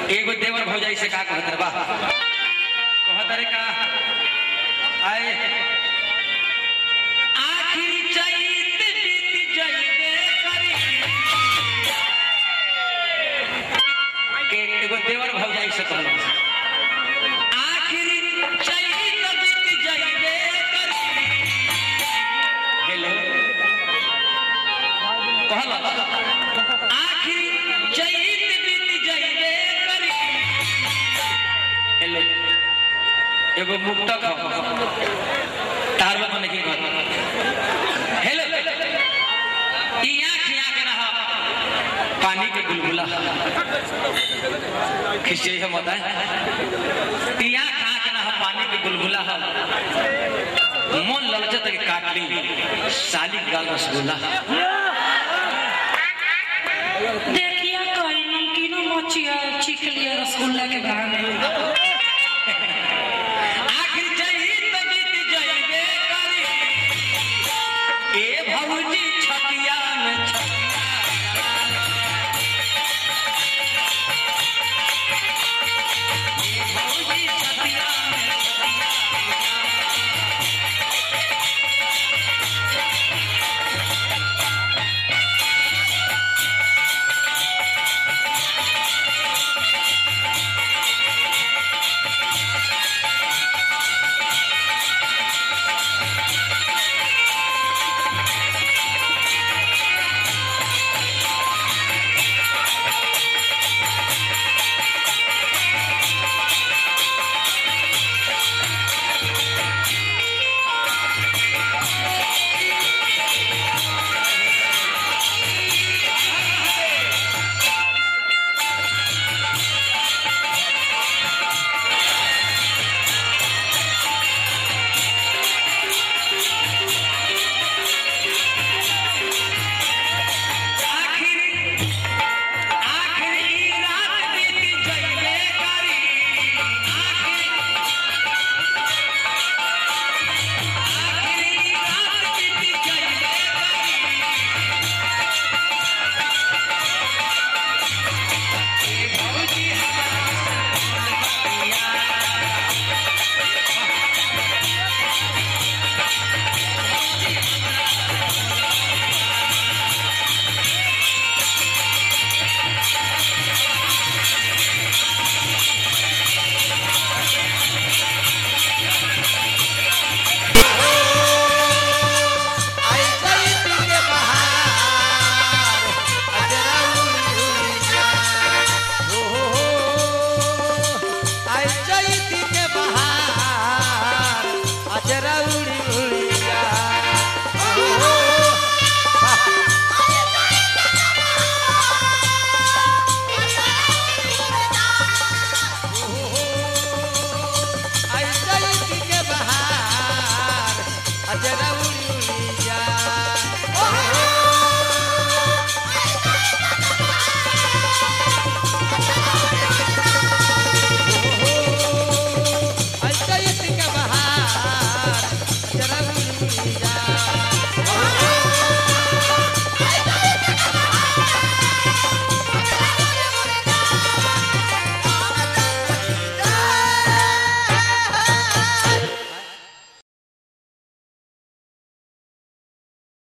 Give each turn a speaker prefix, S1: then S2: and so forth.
S1: एगो देवर भौजाई से का कहत रे बा कहत रे का आए आखिर चैत बीत जइबे करी के एगो देवर भौजाई से कहलो आखिर चैत बीत जइबे करी हेलो कहलो आखिर चैत बीत जइबे करी हेलो एगो मुक्तक हो तार लोग नहीं कहत हेलो ई आँख आँख रहा पानी के बुलबुला खिसिए हम होता है ई आँख आँख रहा पानी के बुलबुला हो मन ललचत के काट ली साली गाल रसगुल्ला
S2: देखिए कहीं नमकीनो मचिया चीख लिया रसगुल्ला के बहाने